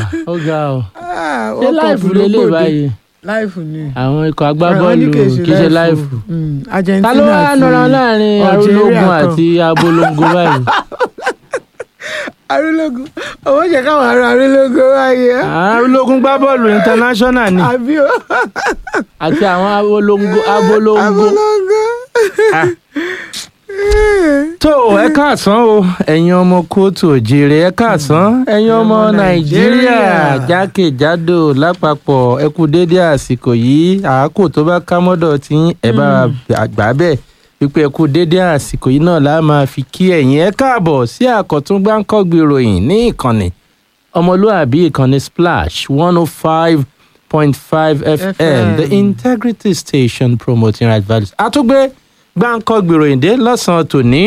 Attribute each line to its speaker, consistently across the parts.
Speaker 1: ó ga ọ
Speaker 2: Ah,
Speaker 1: ṣé
Speaker 2: World Cup
Speaker 1: láìfù
Speaker 2: ló
Speaker 1: lélẹ̀
Speaker 2: gbòde.
Speaker 1: báyìí
Speaker 2: láìfù ni.
Speaker 1: àwọn ikọ̀
Speaker 2: Wọ́n
Speaker 1: agbábọ́ọ̀lù
Speaker 2: ní kì í
Speaker 1: kì í ṣe láìfù.
Speaker 2: Mm, Argentina
Speaker 1: ta ló wá
Speaker 2: àti
Speaker 1: nọra láàrin
Speaker 2: Algeria
Speaker 1: arúlógún
Speaker 2: kan.
Speaker 1: àti abolongo báyìí
Speaker 2: arúlógún owó jẹ káwọn ará arúlógún wáyé.
Speaker 1: arúlógún gbá bọ́ọ̀lù international ni
Speaker 2: àbí o
Speaker 1: àti àwọn abolongo abolongo.
Speaker 2: arúlógún.
Speaker 1: Ah. tó ẹ káàsán o ẹ̀yin ọmọ kóòtù òjèrè ẹ káàsán ẹ̀yin ọmọ nàìjíríà jákèjádò lápapọ̀ ẹ kú déédé àsìkò yìí àákò tó bá ká mọ́dọ̀ tí ẹ bá gbà bẹ́ẹ̀ wípé ẹ kú déédé àsìkò yìí náà la máa fi kí ẹ̀yin ẹ káàbọ̀ sí àkọ́tún gbáǹkọ́gbì ìròyìn ní ìkànnì ọmọlúàbí ìkànnì splash one oh five point five fm the
Speaker 2: FM.
Speaker 1: integrity station promoting right values àtúgbé gbáǹkọ́gbì ìròyìn dé lọ́sàn-án tòní.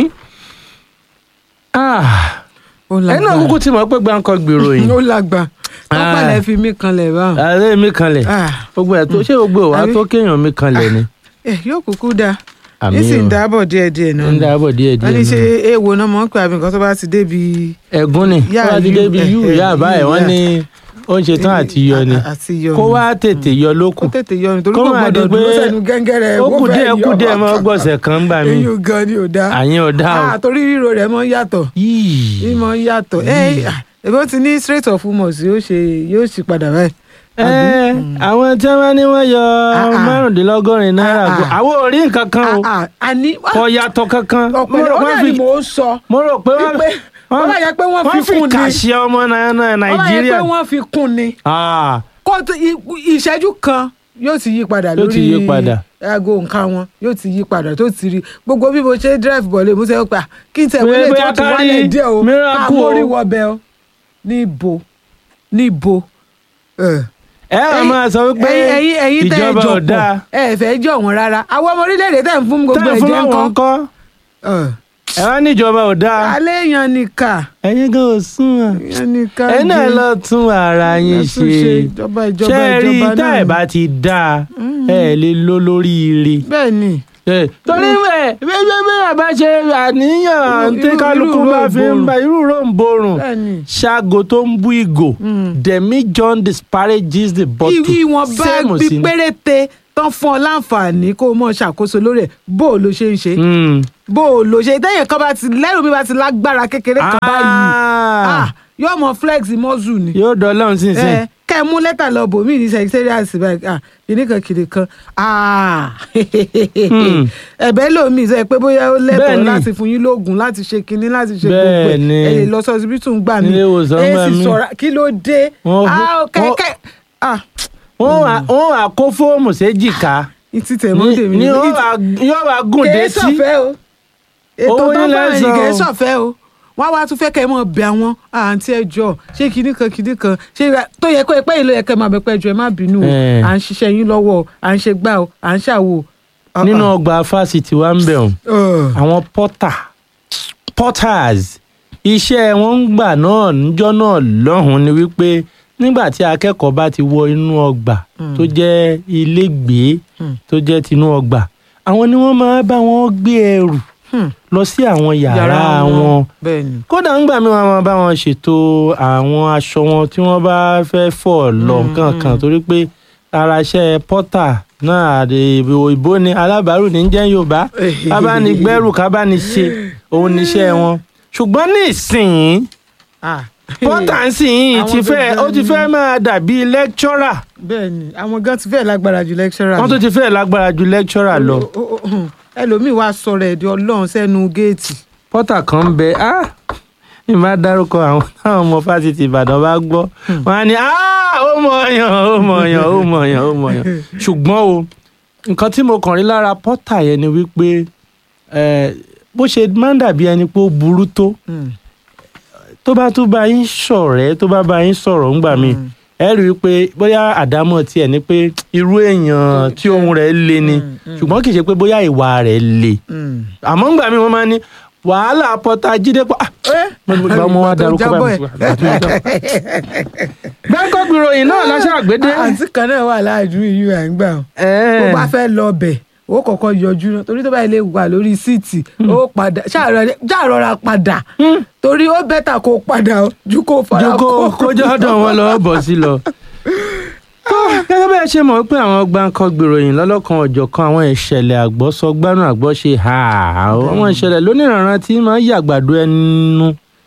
Speaker 1: Ah,
Speaker 2: ó
Speaker 1: ẹ̀yin náà kúkú ti mọ̀ pé gbáǹkọ́gbì ìròyìn.
Speaker 2: ó lágbà wọ́n
Speaker 1: Ah.
Speaker 2: pàlẹ́ fi mí kanlẹ̀ báwọn.
Speaker 1: ààrẹ mi kanlẹ̀
Speaker 2: Ah,
Speaker 1: gbogbo ẹ̀ tó ṣé gbogbo ìwà
Speaker 2: Àbí?
Speaker 1: tó kéèyàn mi kanlẹ̀ ni.
Speaker 2: ẹ yóò kúkú dáa
Speaker 1: àmì
Speaker 2: ní sì ń
Speaker 1: o
Speaker 2: dáàbọ̀ díẹ̀díẹ̀ náà
Speaker 1: ń
Speaker 2: ni.
Speaker 1: dáàbọ̀ díẹ̀
Speaker 2: wọ́n ní
Speaker 1: díẹ̀
Speaker 2: ṣe
Speaker 1: náà.
Speaker 2: èèwọ̀ náà mọ̀ ń pè àbí nǹkan tó bá ti débi.
Speaker 1: ẹ̀gún ni
Speaker 2: Yá,
Speaker 1: wọ́n ti
Speaker 2: yú,
Speaker 1: débi
Speaker 2: eh,
Speaker 1: yú
Speaker 2: eh,
Speaker 1: ìyá àbá ẹ̀
Speaker 2: yú,
Speaker 1: wọ́n
Speaker 2: yá.
Speaker 1: ní ó ń ṣetán àti yọ ni
Speaker 2: À- àti yọ
Speaker 1: kó
Speaker 2: ni.
Speaker 1: wá tètè yọ
Speaker 2: kó
Speaker 1: lókù
Speaker 2: tètè yọ ni torí
Speaker 1: Kó
Speaker 2: kò
Speaker 1: máa di
Speaker 2: gbọdọ̀
Speaker 1: pé
Speaker 2: dúró sẹ́nu gẹ́ngẹ́rẹ́
Speaker 1: ó kù
Speaker 2: fẹ́
Speaker 1: díẹ̀ kù
Speaker 2: yọ.
Speaker 1: díẹ̀ mọ́ gbọ̀sẹ̀ kan gbà mí
Speaker 2: eyín gan ni ò dáa.
Speaker 1: àyín ọ̀dà o
Speaker 2: Ah, torí ríro rẹ̀ mọ́ yàtọ̀
Speaker 1: yìí
Speaker 2: ìmọ̀ yàtọ̀ ẹ ẹbí ó ti ní straight of humours yóò ṣe yóò ṣì padà báyìí.
Speaker 1: ẹ àwọn tí wọ́n ní wọ́n yọ
Speaker 2: Ah, ah.
Speaker 1: márùndínlọ́gọ́rin náírà
Speaker 2: Ah,
Speaker 1: kó
Speaker 2: ah.
Speaker 1: àwọn ò rí nǹkan kan o
Speaker 2: Ah, ah, àní
Speaker 1: kò yàtọ̀ kankan mo
Speaker 2: ọ̀pẹ̀lẹ̀
Speaker 1: rò
Speaker 2: ó
Speaker 1: wọ́n
Speaker 2: náà
Speaker 1: fi
Speaker 2: ni mò ń sọ
Speaker 1: mo rò pé wọ́n
Speaker 2: wípé wọ́n bá yẹ pé wọ́n
Speaker 1: wọ́n
Speaker 2: fi
Speaker 1: fi
Speaker 2: kún ni
Speaker 1: kàṣẹ ọmọ Nai- Nai-
Speaker 2: wọ́n bá yẹ
Speaker 1: nàìjíríà
Speaker 2: pé wọ́n fi kún ni
Speaker 1: Ah,
Speaker 2: kó tó- i- ìṣẹ́jú kan yóò ti yí padà
Speaker 1: Yóò
Speaker 2: lórí
Speaker 1: ti yí padà.
Speaker 2: aago nǹkan wọn yóò ti yí padà tó ti rí gbogbo bí mo ṣe drive bọ̀ lè mú sẹ́yìn pa kí n tẹ̀ wọlé
Speaker 1: Bóyá
Speaker 2: tó ti
Speaker 1: ká
Speaker 2: wálẹ̀
Speaker 1: rí
Speaker 2: díẹ̀ o
Speaker 1: miracle
Speaker 2: ká mórí
Speaker 1: o.
Speaker 2: wọbẹ̀ o níbo níbo. Eh
Speaker 1: ẹ wàá máa sọ wípé
Speaker 2: ẹ̀yin ẹ̀yin ẹ̀yin tẹ́ ẹ
Speaker 1: ìjọba
Speaker 2: jọ
Speaker 1: ò dáa
Speaker 2: pọ̀ ẹ fẹ́ jọ wọn rárá àwọn ọmọ orílẹ̀-èdè tẹ́ ń fún gbogbo
Speaker 1: tẹ́ ẹ fún
Speaker 2: ẹ̀jẹ̀
Speaker 1: àwọn
Speaker 2: ńkọ́.
Speaker 1: ńkọ́ ẹ wá ní ìjọba ò dáa
Speaker 2: alẹ́ yan nìkà
Speaker 1: ẹ̀yin gan ò sún wọn
Speaker 2: yan nìkà
Speaker 1: ẹ náà
Speaker 2: jẹ́.
Speaker 1: lọ tún ara yín
Speaker 2: Ẹ tún
Speaker 1: ṣe
Speaker 2: ṣe ìjọba ìjọba
Speaker 1: ṣé ẹ rí
Speaker 2: ìjọba
Speaker 1: tá
Speaker 2: náà
Speaker 1: ẹ
Speaker 2: ni.
Speaker 1: bá ti dáa ẹ lè lọ lórí ire
Speaker 2: bẹ́ẹ̀ ni
Speaker 1: Eh, torí ẹ bẹ́ẹ̀ bẹ́ẹ̀ bá ṣe àníyàn
Speaker 2: Irú-
Speaker 1: tí
Speaker 2: irú-
Speaker 1: kálukú
Speaker 2: irú
Speaker 1: bá fi ń
Speaker 2: ròǹborùn.
Speaker 1: ba irú ròǹborùn
Speaker 2: bẹ́ẹ̀ ni.
Speaker 1: ṣáàgò tó ń bú ìgò demi john disparages the bottle
Speaker 2: ìwọ̀nba
Speaker 1: Same
Speaker 2: bí
Speaker 1: sí ni.
Speaker 2: péréte tán fún ọ láǹfààní kó o mọ̀ ṣàkóso lórí ẹ̀ bó o lo ṣe ń ṣe
Speaker 1: Mm.
Speaker 2: bó o lo ṣe tẹ́yìn kan bá ti lẹ́rù mi bá ti lágbára kékeré kan báyìí
Speaker 1: Ah.
Speaker 2: ah, yóò mọ flex mọ́zù ni.
Speaker 1: yóò dọ́lọ́run sínsìn.
Speaker 2: ẹ kẹ ẹ mú lẹ́tà lọ bò mí ní secretariat báyìí ah kìnnì kan kìnnì kan ah
Speaker 1: Hmm.
Speaker 2: ẹ̀bẹ̀ lómi sọ pé bóyá ó lẹ́tọ̀ọ́
Speaker 1: Bẹ́ẹ̀ni.
Speaker 2: láti fún yín lóògùn láti ṣe kinní láti ṣe gbogbo ẹ̀
Speaker 1: Bẹ́ẹ̀ni.
Speaker 2: ẹ lè lọ sọ ọsibítù ń gbà mí
Speaker 1: Nílé ìwòsàn
Speaker 2: ẹ
Speaker 1: gbà
Speaker 2: sì
Speaker 1: mí.
Speaker 2: sọ̀rọ̀ kí ló dé
Speaker 1: Wọ́n-
Speaker 2: ah
Speaker 1: wọ́n-
Speaker 2: kẹ́kẹ́ ah
Speaker 1: wọ́n wá wọ́n wá kó fóòmù séjìká
Speaker 2: ìtì tẹ̀mọ́ tèmi
Speaker 1: ni wọ́n wá yóò wá gùn
Speaker 2: kèé
Speaker 1: détí.
Speaker 2: sọ̀fẹ́ o ètò
Speaker 1: Owó
Speaker 2: tó
Speaker 1: yín
Speaker 2: bá rìn
Speaker 1: lẹ́san
Speaker 2: kèé
Speaker 1: o.
Speaker 2: sọ̀fẹ́ o wọ́n wá tún fẹ́ kẹ́ ẹ mọ̀ bẹ̀ àwọn àǹtí ẹjọ́ ṣé kinní kan kinní kan ṣé ra- tó yẹ kó ẹ pẹ́ yìí ló yẹ kẹ́ ẹ máa bẹ̀ pẹ́ ẹjọ́ ẹ má bínú o
Speaker 1: Eh.
Speaker 2: à ń ṣiṣẹ́ yín lọ́wọ́ o à ń ṣe gbá o à ń ṣàwò. o.
Speaker 1: nínú ọgbà fásitì wa ń bẹ̀ wọ́n
Speaker 2: Uh,
Speaker 1: àwọn porter porters iṣẹ́ wọn ń gbà náà níjọ́ náà lọ́hùn-ún ni wípé nígbà tí akẹ́kọ̀ọ́ bá ti wọ inú ọgbà tó jẹ́ ilégbèé
Speaker 2: Mm.
Speaker 1: tó jẹ́ tinú ọgbà àwọn ni wọ́n máa bá wọn gbé ẹrù
Speaker 2: hmm,
Speaker 1: lọ sí àwọn yàrá wọn
Speaker 2: bẹ́ẹ̀ ni.
Speaker 1: kódà ńgbà mi wọn máa bá wọn ṣètò àwọn aṣọ wọn tí wọ́n bá fẹ́ fọ̀ lọ
Speaker 2: Mm,
Speaker 1: kankan
Speaker 2: mm.
Speaker 1: torí pé ara iṣẹ́ porter náà àdè ìbò ni alábàárù ní jẹ́ yorùbá kábánigbẹ́rù kábániṣe òun níṣẹ́ wọn ṣùgbọ́n ní ìsìn
Speaker 2: Ah.
Speaker 1: porter ń sìn yìí
Speaker 2: Àwọn
Speaker 1: ti fẹ́
Speaker 2: gangan
Speaker 1: ó ti
Speaker 2: ni-
Speaker 1: fẹ́ máa dàbí lecturer
Speaker 2: bẹ́ẹ̀ ni àwọn gan ti fẹ́ lágbára ju lecturer
Speaker 1: wọ́n
Speaker 2: lọ.
Speaker 1: tó ti fẹ́ lágbára ju lecturer lọ
Speaker 2: O- o- o- o- ẹlòmíì wá sọ̀rọ̀ ẹ̀dí ọlọ́run sẹ́nu géètì.
Speaker 1: porter kan ń bẹ ah ní bá dárúkọ àwọn táwọn ọmọ fásitì ìbàdàn bá gbọ́ wọn á ní ah ó mọ ọyàn ó mọ ọyàn ó mọ ọyàn ó mọ ọyàn ṣùgbọ́n o nǹkan tí mo kàn rí lára porter yẹn ni wípé eh, bó ṣe máa ń dàbí ẹni pé ó burú tó
Speaker 2: Hmm.
Speaker 1: tó bá tún bá yín ṣọ̀rẹ́ tó bá bá yín sọ̀rọ̀ ńgbà míì
Speaker 2: Mm.
Speaker 1: ẹ rí i pé bóyá àdámọ̀ tiẹ̀ ni pé irú èèyàn tí ohun rẹ̀ le ni
Speaker 2: Mm, mm.
Speaker 1: ṣùgbọ́n kì í ṣe pé bóyá ìwà rẹ̀ le
Speaker 2: Hmm.
Speaker 1: àmọ́ ńgbà míì wọ́n máa ní wàhálà pọ́tà jíde pa ah, gba ọmọ wa darúkọ
Speaker 2: Jábọ̀
Speaker 1: báyìí
Speaker 2: ẹ̀.
Speaker 1: gbẹ́ńkọ́ gbìròyìn náà láṣà àgbédé.
Speaker 2: àǹtí kan náà wà láàjú ìyú à ń gbà ó bó bá fẹ́ lọ bẹ̀ ó kọ́kọ́ yọjú náà torí tó bá ilé wà lórí síìtì ó padà ṣàrọra padà torí ó bẹ́tà kó padà ju kó fara
Speaker 1: ju kó kójọ́ ọ̀dọ̀ wọn lọ bọ̀ sí lọ. tó gẹ́gẹ́ bẹ́ẹ̀ ṣe mọ̀ pé àwọn gbàǹkan gbèròyìn lọ́lọ́kan ọ̀jọ̀kan àwọn ìṣẹ̀lẹ̀ àgbọ́sọgbánú àgbọ́ṣe ha àwọn ìṣẹ̀lẹ̀ lóníranran tí máa ń yàgbàdo ẹnu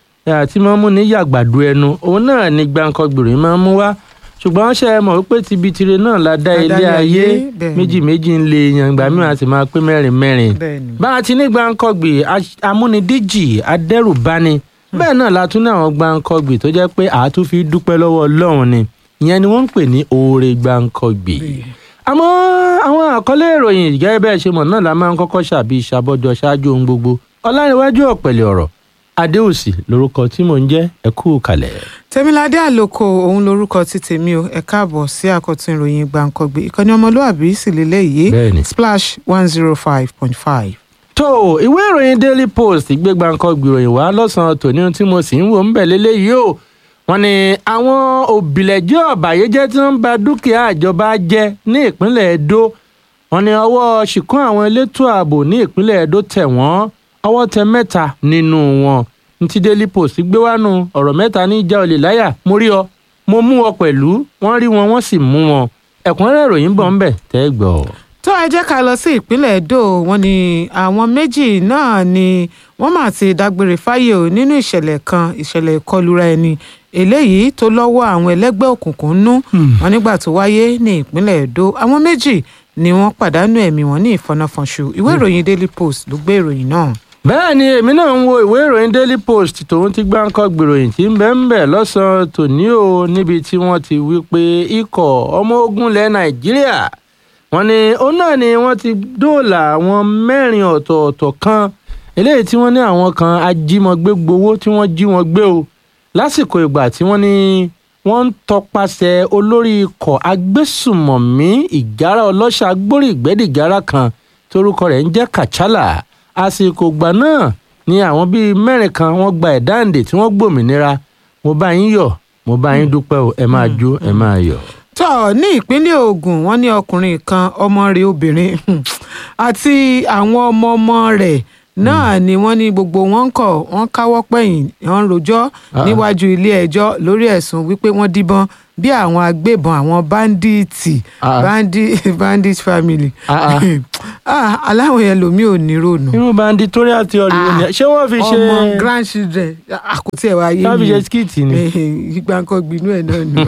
Speaker 1: tí máa ń mú ní yàgbàdo ẹnu òun náà ni gbàǹkan gbèròyìn máa ń mú wá ṣùgbọ́n ṣe é mọ̀ wípé tibitire náà la dá ilé ayé méjì méjì ń lè yan ìgbà mìíràn sì máa pé mẹ́rin mẹ́rin bá a ti ní gbàǹkọ̀gbì amúnidíjì adẹ́rùbani bẹ́ẹ̀ náà la tún ní àwọn gbàǹkọ̀gbì tó jẹ́ pé àátún fi dúpẹ́ lọ́wọ́ ọlọ́run ni ìyẹn ni wọ́n ń pè ní oore gbàǹkọ̀gbì àmọ́ àwọn àkọlé ìròyìn gẹ́gẹ́ bẹ́ẹ̀ ṣe mọ̀ náà la máa ń kọ́kọ́ ṣàbí ìṣàbọ̀jọ ṣáájú ohun gbogbo ọlárẹ̀wájú ọ̀pẹ̀lẹ̀ ọ̀rọ̀ adéòsì lorúkọ tí mò ń jẹ́ ẹ kú kalẹ̀.
Speaker 2: tèmiládé àlòkò òun lorúkọ tí tèmi o ẹ káàbọ̀ sí àkọ́tún ìròyìn gbàǹkangbé ìkànnì ọmọlúàbí sì lélẹ́yìí splash one zero five point five.
Speaker 1: tó ìwé ìròyìn daily post gbé gbàǹkangbé ìròyìn wá lọ́sàn-án tòní tí mo sì ń wò ń bẹ̀ lélẹ́yìí o wọ́n ní àwọn òbílẹ̀jẹ́ ọ̀bàyéjẹ́ tí wọ́n ń ba dúkìá ìjọba jẹ́ ní ìpínlẹ̀ Edo wọ́n ní ọwọ́ ṣìkún àwọn elétò ààbò ní ìpínlẹ̀ Edo tẹ̀ wọ́n ọwọ́ tẹ mẹ́ta nínú wọn ntí daily post gbé wánu ọ̀rọ̀ mẹ́ta ní ìjà olè láyà mo rí ọ mo mú ọ pẹ̀lú wọ́n rí wọn wọ́n sì mú wọn ẹ̀kúnrẹ́rẹ́ ìròyìn bọ̀ ń bẹ̀ tẹ́ gbọ́.
Speaker 2: tó ẹ jẹ́ ká lọ sí ìpínlẹ̀ Edo wọ́n ní àwọn méjì náà ni wọ́n mà ti dágbére fáyé o nínú ìṣẹ̀lẹ̀ kan ìṣẹ̀lẹ̀ ìkọlura ẹni eléyìí tó lọ́wọ́ àwọn ẹlẹ́gbẹ́ òkùnkùn nú wọn nígbà tó wáyé ní ìpínlẹ̀ Edo àwọn méjì ni wọ́n pàdánù ẹ̀mí wọn ní ìfọnáfọnṣu ìwé ìròyìn Daily Post ló gbé ìròyìn náà
Speaker 1: bẹ́ẹ̀ ni èmi náà ń wo ìwé ìròyìn daily post tòun ti gbáǹkọ́ gbèròyìn tí ń bẹ ń bẹ̀ lọ́sàn-án tòní o níbi tí wọ́n ti wí pé ikọ̀ ọmọ ogun ilẹ̀ nàìjíríà wọ́n ní òun náà ni wọ́n ti dóòlà àwọn mẹ́rin ọ̀tọ̀ọ̀tọ̀ kan eléyìí tí wọ́n ní àwọn kan ajímọ̀gbé gbowó tí wọ́n jí wọn gbé o lásìkò ìgbà tí wọ́n ní wọ́n ń tọpasẹ̀ olórí ikọ̀ agbésùmọ̀mí ìgárá ọlọ́ṣà gbórí ìgbẹ́dìgárá kan torúkọ rẹ̀ ń jẹ́ kàchálà àsìkò ìgbà náà ni àwọn bíi mẹ́rin kan wọ́n gba ẹ̀dáǹdè tí wọ́n gbòmìnira mo bá yín yọ̀ mo bá yín dúpẹ́ o ẹ máa jó ẹ máa yọ̀.
Speaker 2: tọ́ ní ìpínlẹ̀ Ògùn wọ́n ní ọkùnrin kan ọmọ rẹ̀ obìnrin àti àwọn ọmọ ọmọ rẹ̀ náà ni wọ́n ní gbogbo wọn kọ̀ wọ́n káwọ́ pẹ̀yìn wọ́n rojọ́ níwájú ilé ẹjọ́ lórí ẹ̀sùn wípé wọ́n díbọ́n bí àwọn agbébọn àwọn báńdíìtì bandit family aláwọ̀ yẹn lomi ò ní rònú.
Speaker 1: irú banditorial theory wo ni ṣé wọ́n fi ṣe.
Speaker 2: ọmọ grandchildren àkùtì ẹ̀ wá yé mi.
Speaker 1: wọ́n fi ṣe skit ni.
Speaker 2: ìgbàǹkan gbinú ẹ̀ náà ni.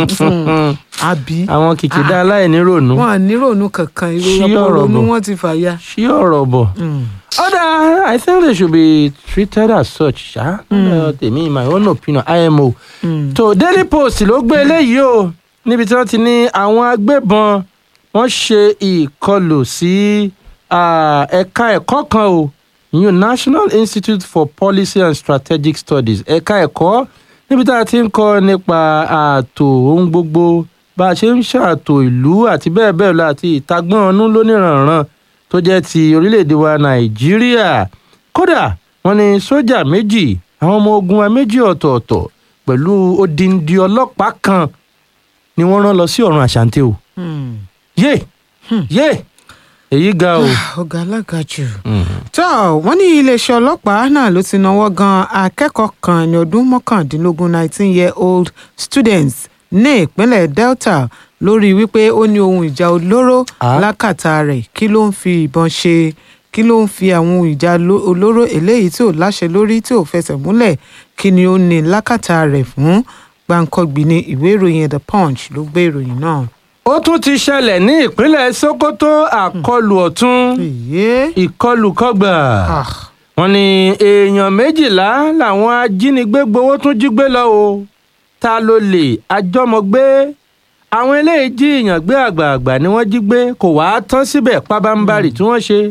Speaker 2: àbí.
Speaker 1: àwọn kìkìdá aláìní rònú.
Speaker 2: wọn à ní rònú kankan ìrora ronú wọn ti fàya.
Speaker 1: ṣí ọ̀rọ̀ bọ̀. Other, I think they should be treated as such. ṣá tèmi my own opinion IMO. tó Daily Post ló gbé eléyìí o níbi tí wọ́n ti ní àwọn agbébọn wọ́n ṣe ìkọlù sí ẹ̀ka ẹ̀kọ́ kan o new National Institute for Policy and Strategic Studies ẹ̀ka ẹ̀kọ́ níbi tá a ti ń kọ́ nípa ààtò ohun gbogbo bá a ṣe ń ṣàtò ìlú àti bẹ́ẹ̀ bẹ́ẹ̀ lọ àti ìtagbọ́n ọ̀nù lóníranran tó jẹ́ ti orílẹ̀-èdè wa Nàìjíríà kódà wọ́n ní sójà méjì àwọn ọmọ ogun wa méjì ọ̀tọ̀ọ̀tọ̀ pẹ̀lú odindi ọlọ́pàá kan ni wọ́n rán lọ sí ọ̀run àṣàǹtẹ̀ o yé yé èyí ga o.
Speaker 2: ọ̀gá alága jù. tó wọ́n ní iléeṣẹ́ ọlọ́pàá náà ló ti náwó gan akẹ́kọ̀ọ́ kan ní ọdún mọ́kàndínlógún nineteen year old students ní ìpínlẹ̀ Delta lórí wípé ó ní ohun ìjà olóró lákàtà rẹ̀ kí ló ń fi ìbọn ṣe kí ló ń fi àwọn ohun ìjà olóró eléyìí tí ò láṣẹ lórí tí ò fẹsẹ̀ múlẹ̀ kí ni ó ní lákàtà rẹ̀ fún gbàǹkangbì ní ìwé ìròyìn The Punch ló gbé ìròyìn náà
Speaker 1: ó tún ti ṣẹlẹ̀ ní ìpínlẹ̀ Sokoto àkọlù ọ̀tún ìkọlù kọgbà wọ́n ní èèyàn méjìlá làwọn ajínigbé gbowó tún jí gbé lọ o ta ló lè àjọmọ̀gbé àwọn eléyìí jí èèyàn gbé àgbààgbà ni wọ́n jí gbé kò wáá tán síbẹ̀ pábánbárì tí wọ́n ṣe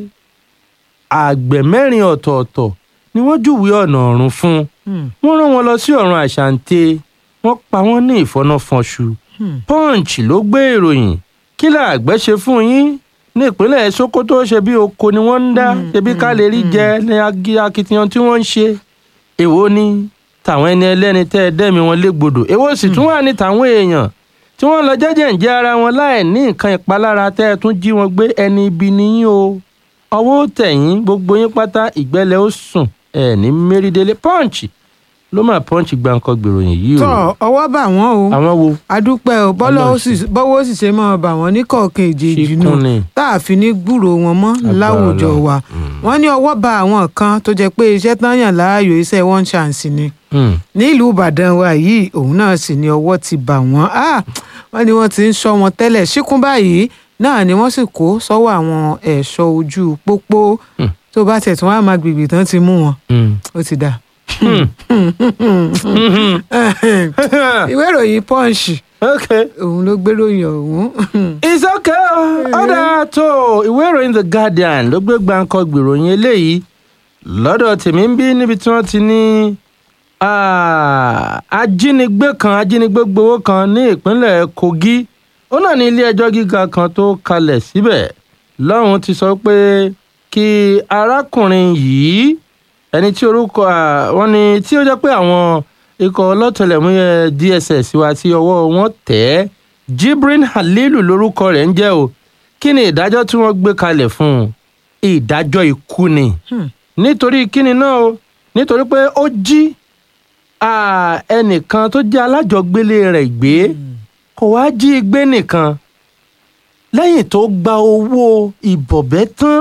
Speaker 1: àgbẹ̀ mẹ́rin ọ̀tọ̀ọ̀tọ̀ ni wọ́n júwe ọ̀nà ọ̀run fún wọ́n rán wọn lọ sí ọ̀run àṣàǹtẹ̀ wọ́n pa wọ́n ní ìfọ́nàfọ́nṣu punch ló gbé ìròyìn kí làgbẹ́ ṣe fún yín ní ìpínlẹ̀ Sokoto ṣe bí oko ni wọ́n ń dá ṣebí ká lè rí jẹ ní akitiyan tí wọ́n ń ṣe èwo ni tàwọn ẹni ẹlẹ́ni tẹ́ ẹ dẹ́mi wọn légbodò èwo sì tún wà ní tàwọn èèyàn tí wọ́n lọ jẹ́jẹ́ ń jẹ́ ara wọn láì ní nǹkan ìpalára tẹ́ ẹ tún jí wọn gbé ẹni ibi níyìn o ọwọ́ tẹ̀yìn gbogbo yín pátá ìgbẹ́lẹ̀ ó sùn ẹ̀ ní mérídélé pọ́ǹchì ló máa pọ́ǹchì gbàǹkan gbèròyìn yìí o
Speaker 2: tọ́ ọwọ́ bà wọ́n o
Speaker 1: àwọn wo
Speaker 2: adúpẹ́ o bọ́lá ó
Speaker 1: Ọlọ́run
Speaker 2: sì bọ́wọ́ ó sì ṣe máa bà wọ́n ní kọ̀ọ̀kan èjèèjì nù
Speaker 1: ṣíkún ni
Speaker 2: tá a fi ní gbúrò wọn mọ́ láwùjọ
Speaker 1: Ọlọ́run.
Speaker 2: wa wọ́n ní ọwọ́ bà àwọn kan tó jẹ́ pé iṣẹ́ tán yàn láàyò iṣẹ́ one chance ni
Speaker 1: Hmm.
Speaker 2: nílùú ìbàdàn wa yìí òun náà sì ni ọwọ́ ti bà wọ́n Ah, wọ́n ní wọ́n ti ń ṣọ́ wọn tẹ́lẹ̀ síkún báyìí náà ni wọ́n sì kó sọ́wọ́ àwọn ẹ̀ṣọ́ ojú pópó
Speaker 1: Hmm.
Speaker 2: tó bá tẹ̀ tún wá máa gbègbè tán ti mú wọn
Speaker 1: Hmm.
Speaker 2: ó ti dà.
Speaker 1: Hmm.
Speaker 2: ìwé ìròyìn punch
Speaker 1: okay.
Speaker 2: òun ló gbé ròyìn ọ̀hún.
Speaker 1: It's okay. ọ̀dà tó ìwé ìròyìn The Guardian ló gbé gbàǹkan gbèròyìn eléyìí lọ́dọ̀ tèmi ń bí níbi tí wọ́n ti ní ah, ajínigbé kan ajínigbé gbowó kan ní ìpínlẹ̀ Kogi ó náà ní ilé ẹjọ́ gíga kan tó kalẹ̀ síbẹ̀ lọ́hùn ti sọ pé kí arákùnrin yìí ẹni tí orúkọ ah, wọn ni tí ó jẹ́ pé àwọn ikọ̀ ọlọ́tẹlẹ̀múyẹ́ DSS wa tí ọwọ́ wọn tẹ̀ ẹ́ Jibrin Halilu lórúkọ rẹ̀ ń jẹ́ o kí ni ìdájọ́ tí wọ́n gbé kalẹ̀ fún un ìdájọ́ ikú ni
Speaker 2: Hmm.
Speaker 1: nítorí kíni náà o nítorí pé ó jí ah, ẹnìkan tó jẹ́ alájọgbélé rẹ̀ gbé kò wá jí gbé nìkan lẹ́yìn tó gba owó ìbọ̀bẹ́ tán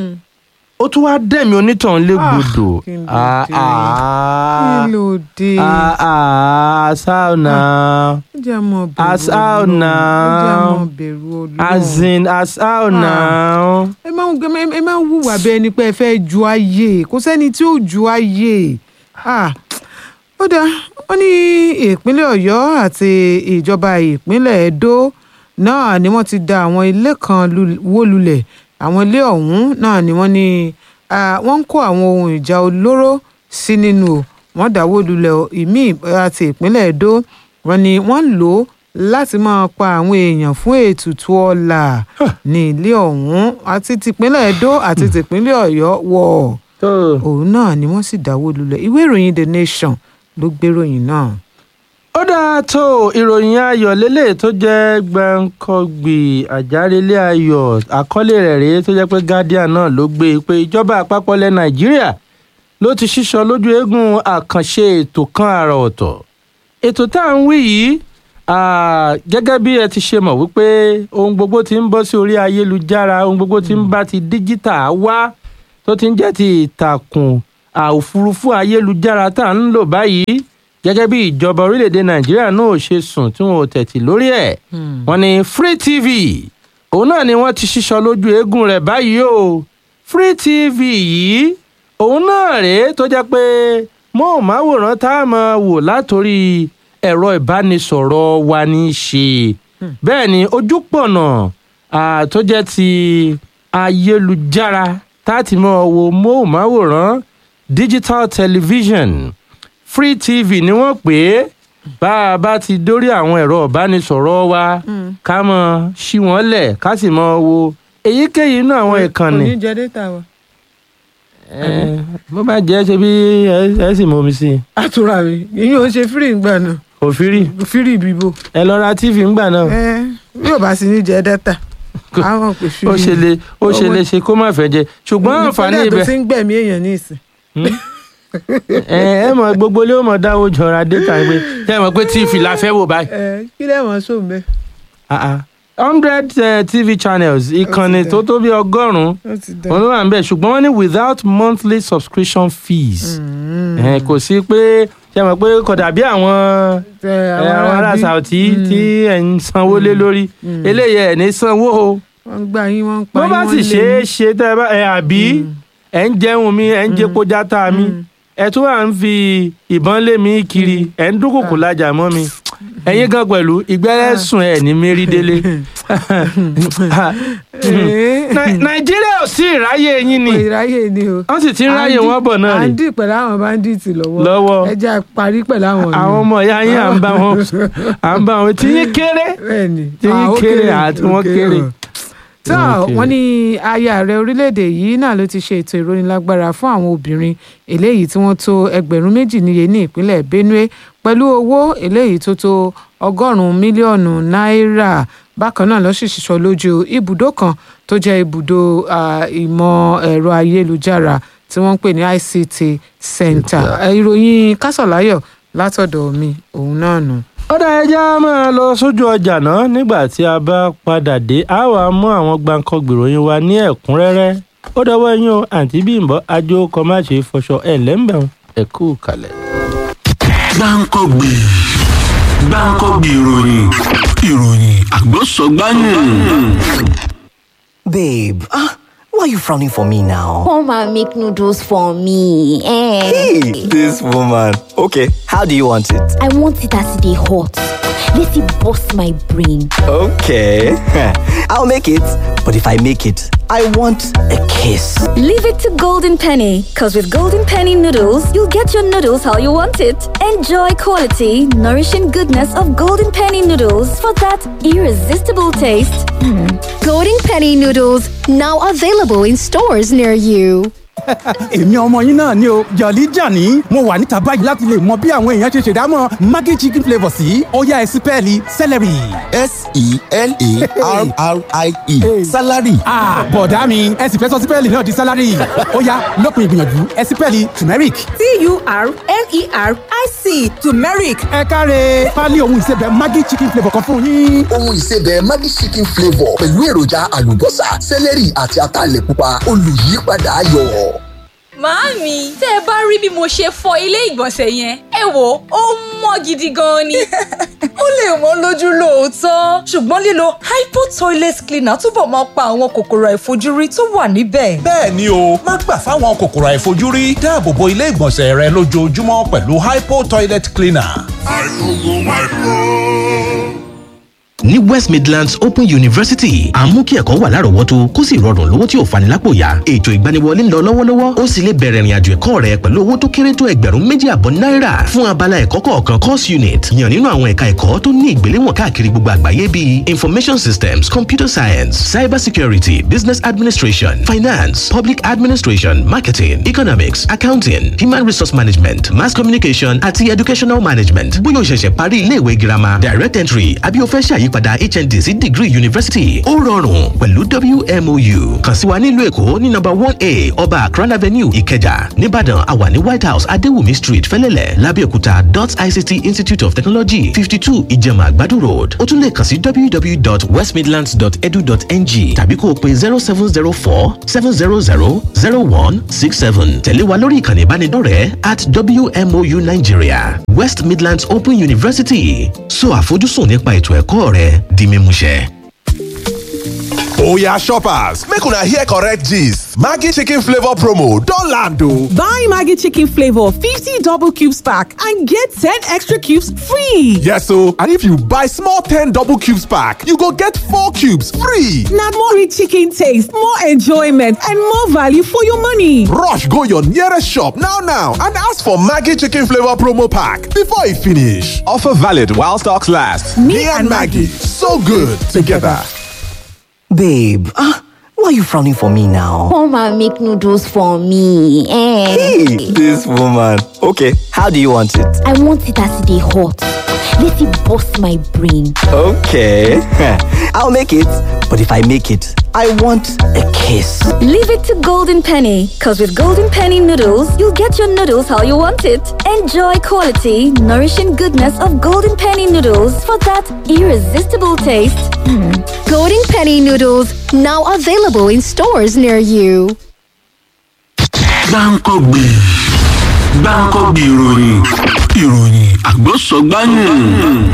Speaker 1: ó tún wá dẹ̀mí onítọ̀hún légbodò
Speaker 2: kí ló
Speaker 1: Ah,
Speaker 2: dé?
Speaker 1: ah,
Speaker 2: kí ló dé.
Speaker 1: ah, ah, sáà náà
Speaker 2: ó jẹ́ àmọ́ bẹ̀rù
Speaker 1: As how
Speaker 2: Ọlọ́run.
Speaker 1: now?
Speaker 2: ó jẹ́ àmọ́ bẹ̀rù Ọlọ́run.
Speaker 1: as in as how
Speaker 2: Ah.
Speaker 1: now.
Speaker 2: ẹ máa ń ẹ- ẹ máa ń hùwà bẹ́ẹ̀ ni pé ẹ fẹ́ ju ayé kò sẹ́ni tí ó ju ayé Ah, ó dáa wọ́n ní ìpínlẹ̀ ọ̀yọ́ àti ìjọba ìpínlẹ̀ edo náà ni wọ́n ti da àwọn ilé kan lu- wó lulẹ̀ àwọn ilé ọ̀hún náà ni wọ́n ní ah, wọ́n ń kó àwọn ohun ìjà olóró sí nínú o wọ́n dáwó lulẹ̀ o. ìmí àti ìpínlẹ̀ edo wọ́n ní wọ́n ń lò ó láti máa pa àwọn èèyàn fún ètùtù ọlà ní ilé ọ̀hún àti tìpínlẹ̀ edo àti tìpínlẹ̀ ọ̀yọ́ wọ̀
Speaker 1: tó
Speaker 2: òun náà ni wọ́n sì dáwó lulẹ̀ ìwé ìròyìn the nation ló gbéròyìn náà.
Speaker 1: ó dáa tó ìròyìn ayọ̀ lélẹ̀ tó jẹ́ gbẹ̀ǹkọ́gbì àjárelé ayọ̀ àkọlé rẹ̀ rèé tó jẹ́ pé guardian náà ló gbé e pé ìjọba àpapọ̀ ilẹ̀ nàìjíríà ló ti ṣíṣọ lójú eégún àkànṣe ètò kan àrà ọ̀tọ̀ ètò tá à ń wí yìí ah, gẹ́gẹ́ bí ẹ ti ṣe mọ̀ wípé ohun gbogbo ti ń bọ́ sí orí ayélujára ohun gbogbo ti ń bá ti díjítà wá tó ti ń jẹ́ ti ìtàkùn òfurufú ayélujára tá à ń lò báyìí gẹ́gẹ́ bí ìjọba orílẹ̀-èdè nàìjíríà náà ṣe sùn tí wọn ò tẹ̀tì lórí ẹ̀ wọ́n ní free tv òun náà ni wọ́n ti ṣíṣọ lójú eégún rẹ̀ báyìí o free tv yìí òun náà rèé tó jẹ́ pé móhùnmáwòrán tá a máa wò látòrí ẹ̀rọ ìbánisọ̀rọ̀ wa ní í ṣe bẹ́ẹ̀ ni ojúpọ̀nà ah, tó jẹ́ ti ayélujára tá a ti máa wo móhùnmáwòrán digital television free tv ni wọ́n pè é bá a bá ti dórí àwọn ẹ̀rọ ìbánisọ̀rọ̀ wa ká mọ̀ ṣí wọ́n lẹ̀ ká sì mọ̀ wo èyíkéyìí inú àwọn ìkànnì
Speaker 2: kò ní jẹ data wa.
Speaker 1: Eh, bó bá jẹ́ ṣe bí ẹ- ẹ sì mọ omi sí i
Speaker 2: àtúrà mi ìyẹn ò ń ṣe fírì ńgbà náà
Speaker 1: òfìrí
Speaker 2: fírì bíbò.
Speaker 1: ẹ lọ ra tv ńgbà náà
Speaker 2: ẹ bí ò bá sì ní jẹ data àwọn pè fírì.
Speaker 1: ó ṣe lè ó ṣe
Speaker 2: Owó-
Speaker 1: lè ṣe kó má fẹ́ jẹ ṣùgbọ́n àǹfààní
Speaker 2: ìpínlẹ̀ tó
Speaker 1: ibẹ̀
Speaker 2: ti ń gbẹ̀mí èèyàn ní ìsìn.
Speaker 1: ẹ ẹ mọ gbogbo ilé ó mọ dáwọ́ jọra data pé ṣé ẹ mọ̀ pé tv la fẹ́ wò báyìí
Speaker 2: ẹ kí lẹ́wọ̀n sóun bẹ́ẹ̀.
Speaker 1: Ah, ah. hundred eh, tv channels ìkànnì
Speaker 2: dá.
Speaker 1: tó tó bí ọgọ́rùn-ún
Speaker 2: ó ti dà.
Speaker 1: wọn ló wà ń bẹ̀ ṣùgbọ́n wọ́n ní without monthly subscription fees
Speaker 2: Mm.
Speaker 1: Eh, kò sí pé ṣé ẹ mọ̀ pé kò dàbí àwọn
Speaker 2: Tẹ
Speaker 1: ẹ, àwọn ará
Speaker 2: bí-
Speaker 1: Saudi
Speaker 2: Mm.
Speaker 1: tí ẹ̀ ń sanwó lé lórí
Speaker 2: Mm.
Speaker 1: eléyìí ẹ̀ ní sanwó o
Speaker 2: wọ́n ń gbà yín wọ́n ń pa
Speaker 1: bó
Speaker 2: yín
Speaker 1: bá
Speaker 2: wọ́n
Speaker 1: sì
Speaker 2: lé
Speaker 1: ṣe é
Speaker 2: yín.
Speaker 1: ṣe tẹ́ ẹ bá ẹ àbí ẹ̀ ń jẹun mi ẹ̀ ń jẹpo játa mi
Speaker 2: Mm.
Speaker 1: ẹ̀ tún wà ń fi ìbọn lé mi kiri ẹ̀ ń dúnkòkò lájà mọ́ mi ẹ̀yin gan pẹ̀lú ìgbẹ́rẹ́ sùn ẹ̀ ní mérí délé
Speaker 2: Ee.
Speaker 1: Nai- nàìjíríà ò sí ìráyè yín ni
Speaker 2: Kò ìráyè ni o.
Speaker 1: wọ́n sì ti ń ráyè wọn bọ̀ náà
Speaker 2: à
Speaker 1: rè
Speaker 2: ń dì pẹ̀lú àwọn báńdíìtì lọ́wọ́.
Speaker 1: Lọ́wọ́.
Speaker 2: ẹ jẹ́ a parí pẹ̀lú àwọn
Speaker 1: àwọn ọmọ ìyá yín à ń bá wọn à ń bá wọn tí yín kéré
Speaker 2: bẹ́ẹ̀ni
Speaker 1: tí yín
Speaker 2: Ah, ó
Speaker 1: kéré àti
Speaker 2: ó
Speaker 1: wọn kéré
Speaker 2: o. tó
Speaker 1: Okay.
Speaker 2: wọ́n ní aya ààrẹ orílẹ̀-èdè yìí náà ló ti ṣe ètò ìrónilágbára fún àwọn obìnrin eléyìí tí wọ́n tó ẹgbẹ̀rún méjì níye ní ìpínlẹ̀ benue pẹ̀lú owó eléyìí tó tó ọgọ́rùn-ún mílíọ̀nù náírà bákan náà ló sì ṣiṣọ́ lójú ibùdó kan tó jẹ́ ibùdó ah, ìmọ̀ ẹ̀rọ ayélujára tí wọ́n ń pè ní ict center Eh, ìròyìn kásọ̀láyọ̀ látọ̀dọ̀ mi òun náà nù.
Speaker 1: ó dá ẹja máa lọ sójú ọjà náà nígbà tí a bá padà dé a wàá mú àwọn gbàǹkangbè ìròyìn wa ní ẹ̀kúnrẹ́rẹ́ ó dọwọ́ yín o àǹtí bímbọ́ ajó kọ má ṣe fọṣọ ẹ̀ lẹ́ńbẹ̀rún ẹ̀ kú kalẹ̀.
Speaker 3: gbáǹkọ́gbè gbáǹkọ́gbè ìròyìn ìròyìn àgbọ̀sọ̀gbáyìn.
Speaker 4: Babe, ah, why are you frowning for me now?
Speaker 5: Come and make noodles for me. Eh.
Speaker 4: Hey, this woman. Okay, how do you want it?
Speaker 5: I want it as they hot. Let it bust my brain.
Speaker 4: Okay, I'll make it. But if I make it, I want a kiss.
Speaker 6: Leave it to Golden Penny, because with Golden Penny noodles, you'll get your noodles how you want it. Enjoy quality, nourishing goodness of Golden Penny noodles for that irresistible taste.
Speaker 7: Golden Penny noodles now available in stores near you.
Speaker 8: èmi ọmọ yín náà ni o jọ̀lí jàní mo wà níta báyìí láti lè mọ bí àwọn èèyàn ṣe ṣèdámọ̀ maggi chicken flavour sí ọ̀yá ẹ̀sìpẹ́ẹ̀lì celery.
Speaker 9: s-e-l-a-r-r-i-e salary.
Speaker 8: Ah, bọ̀dá mi ẹ sì fẹ́ sọ sípẹ́ẹ̀lì náà di sálárì ọ̀yá lópin ìgbìyànjú ẹ̀sìpẹ́ẹ̀lì turmeric.
Speaker 10: t-u-r-m-e-r-i-c turmeric
Speaker 8: ẹ káre pálí ohun ìsebẹ̀ maggi chicken flavour kan fún yín.
Speaker 9: ohun ìsebẹ̀ maggi chicken flavour pẹ̀lú èròjà àlùbọ́sà sẹ́lẹ̀rì àti ataalẹ̀ pupa olùyípadà ayọ̀.
Speaker 11: Màámi, tẹ́ ẹ bá rí bí mo ṣe fọ ilé ìgbọ̀nsẹ̀ yẹn, ẹ wò ó mọ́ gidi gan ni.
Speaker 10: ó lè wọ́n lójú lóòótọ́ ṣùgbọ́n lílo hypo toilet cleaner túbọ̀ máa pa àwọn kòkòrò àìfojúrí tó wà níbẹ̀.
Speaker 12: bẹ́ẹ̀ ni o má gbà fáwọn kòkòrò àìfojúrí dáàbò bo ilé ìgbọ̀nsẹ̀ rẹ lójoojúmọ́ pẹ̀lú hypo toilet cleaner.
Speaker 13: ní west midlands open university à ń mú kí ẹ̀kọ́ wà lárọ̀ọ́wọ́tó kó sì rọrùn lówó tí ò fani lápò yá ètò ìgbaniwọlé ń lọ lọ́wọ́lọ́wọ́ ó sì lè bẹ̀rẹ̀ ìrìnàjò ẹ̀kọ́ rẹ pẹ̀lú owó tó kéré tó ẹgbẹ̀rún méjì àbọ̀ náírà fún abala ẹ̀kọ́ kọ̀ọ̀kan course unit yàn nínú àwọn ẹ̀ka ẹ̀kọ́ tó ní ìgbéléwọ̀n káàkiri gbogbo àgbáyé bíi information systems computer science cyber security business administration finance public administration marketing economics accounting human resource management mass communication àti educational management bóyá o ṣẹ̀ṣẹ̀ parí iléèwé girama direct entry àbí o fẹ́ ṣàyípadà hnd sí degree university ó rọrùn pẹ̀lú wmou kàn sí wa nílùú èkó ní number one a ọba akran avenue ìkẹjà nìbàdàn àwa ní white house adéwùmí street fẹ́lẹ́lẹ̀ lábẹ́òkúta dot ict institute of technology fifty two ìjẹ̀mà àgbàdo road ó tún lè kàn sí www.westmidlands.edu.ng tàbí kó o pe zero seven zero four seven zero zero zero one six seven tẹ̀lé wa lórí ìkànnì ìbánidọ́rẹ̀ẹ́ at wmou nigeria west midlands open university so àfojúsùn nípa ètò ẹ̀kọ́ rẹ di mímúṣẹ.
Speaker 14: Oya shoppers, make una hear correct gist. Maggi chicken flavor promo don land o.
Speaker 10: buy maggi chicken flavour fifty double cubes pack and get ten extra cubes free.
Speaker 14: Yes o, and if you buy small ten double cubes pack, you go get four cubes free.
Speaker 10: na more rich chicken taste more enjoyment and more value for your money.
Speaker 14: Rush go your nearest shop now now and ask for Maggi chicken flavor promo pack before e finish. Offer valid while stocks last. Me, and Maggie, so good together.
Speaker 4: Babe, ah, why are you frowning for me now?
Speaker 5: Come and make noodles for me. Eh.
Speaker 4: Hey, this woman. Okay, how do you want it?
Speaker 5: I want it as they hot. Let it bust my brain.
Speaker 4: Okay, I'll make it. But if I make it, I want a kiss.
Speaker 6: Leave it to Golden Penny, because with Golden Penny noodles, you'll get your noodles how you want it. Enjoy quality, nourishing goodness of Golden Penny noodles for that irresistible taste.
Speaker 7: Golden Penny noodles now available in stores near you.
Speaker 3: gbáǹkọ́gbè gbáǹkọ́gbè ìròyìn ìròyìn àgbọ̀sọ̀gbáyìn.